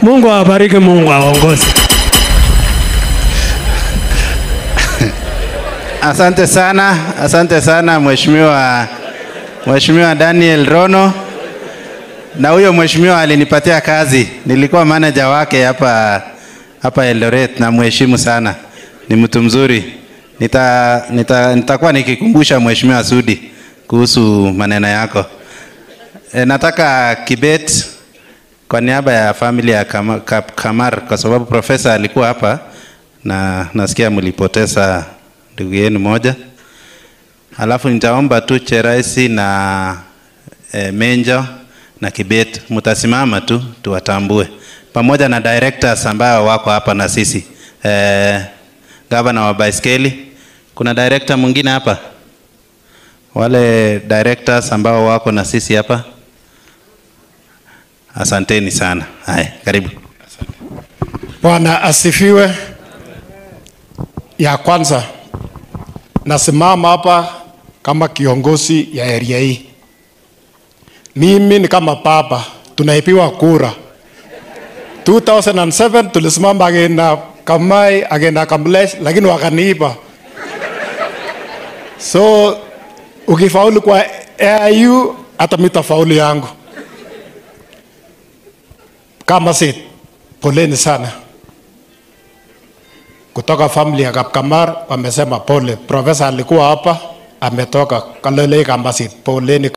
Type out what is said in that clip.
Mungu awabariki, Mungu awaongoze. Asante sana, asante sana mheshimiwa Mheshimiwa Daniel Rono. Na huyo mheshimiwa alinipatia kazi, nilikuwa manager wake hapa hapa Eldoret, na mheshimu sana, ni mtu mzuri. Nita, nita, nitakuwa nikikumbusha mheshimiwa Sudi kuhusu maneno yako. E, nataka Kibet kwa niaba ya family ya Kama- Kap- Kamar, kwa sababu profesa alikuwa hapa na nasikia mlipoteza ndugu yenu moja. Alafu nitaomba tu Cheraisi na e, Menjo na Kibet mtasimama tu tuwatambue, pamoja na directors ambao wako hapa na sisi e, gavana wa baiskeli. Kuna director mwingine hapa, wale directors ambao wako na sisi hapa, asanteni sana. Haya, karibu. Bwana asifiwe. Ya kwanza nasimama hapa kama kiongozi ya area hii. Mimi ni kama baba, tunaipiwa kura 2007 tulisimama agenda Kamai agenda Kamlesh, lakini wakaniipa. So ukifaulu kwa AIU, hata mitafaulu yangu kama sit. Poleni sana kutoka family ya Kapkamar wamesema pole. Profesa alikuwa hapa ametoka Kalolei Kambasit, poleni.